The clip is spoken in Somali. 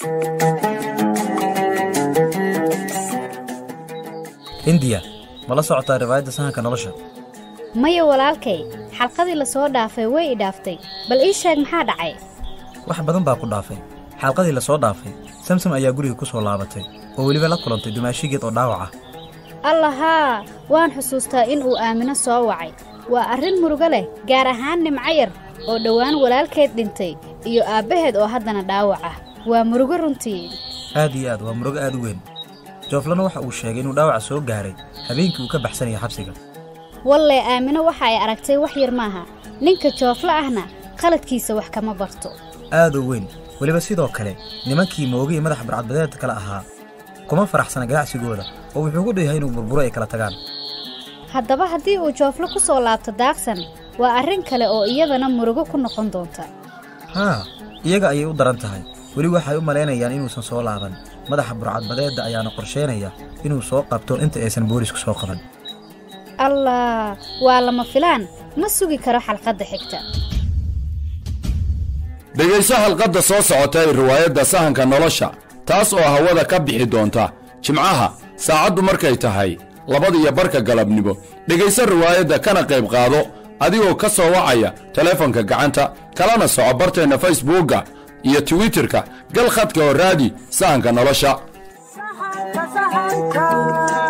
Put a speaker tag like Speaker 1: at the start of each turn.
Speaker 1: hindiya ma la socotaa riwaayadda sahanka nolosha
Speaker 2: maya walaalkay xalqadii la soo dhaafay way i dhaaftay bal ii sheeg maxaa dhacay
Speaker 1: wax badan baa ku dhaafay xalqadii la soo dhaafay samsam ayaa guriga ku soo laabatay oo weliba la kulantay dumaashigeed oo dhaawac ah
Speaker 2: allahaa waan xusuustaa in uu aamino soo wacay waa arrin murugo leh gaar ahaan nimco yar oo dhowaan walaalkeed dhintay iyo aabbaheed oo haddana dhaawac ah waa murugo runtii
Speaker 1: aad iyo aad waa murugo aad u weyn jooflana waxa uu sheegay inuu dhaawaca soo gaaray habeenkii uu ka baxsanaya xabsiga
Speaker 2: walle aamino waxa ay aragtay wax yar maaha ninka jooflo ahna qaladkiisa wax kama barto
Speaker 1: aad u weyn weliba sidoo kale nimankii mooga iyo madaxa barcadbadeedka kale ahaa kuma faraxsana ganacsigooda oo wuxuu ku dhayahay inuu burburo ay kala tagaan
Speaker 2: haddaba haddii uu jooflo ku soo laabto daaqsan waa arrin kale oo iyadana murugo ku noqon doonta
Speaker 1: haa iyaga ayay u daran tahay weli waxay u malaynayaan inuusan soo laaban madaxa burcadbadeedda ayaana qorsheynaya inuu soo qabto inta aysan boolisku soo qaban
Speaker 2: allah waa lama filaan ma sugi karo xalqadda xigta
Speaker 3: dhegayso halqadda soo socota ee riwaayadda sahanka nolosha taas oo hawada ka bixi doonta jimcaha saacaddu markay tahay labadiyo barka galabnimo dhegayso riwaayadda kana qayb qaado adigoo ka soo wacaya teleefonka gacanta kalana soco barteenna facebookga iyo twitterka gal khadka oo raadi sahanka nolosha
Speaker 4: sahanka sahanka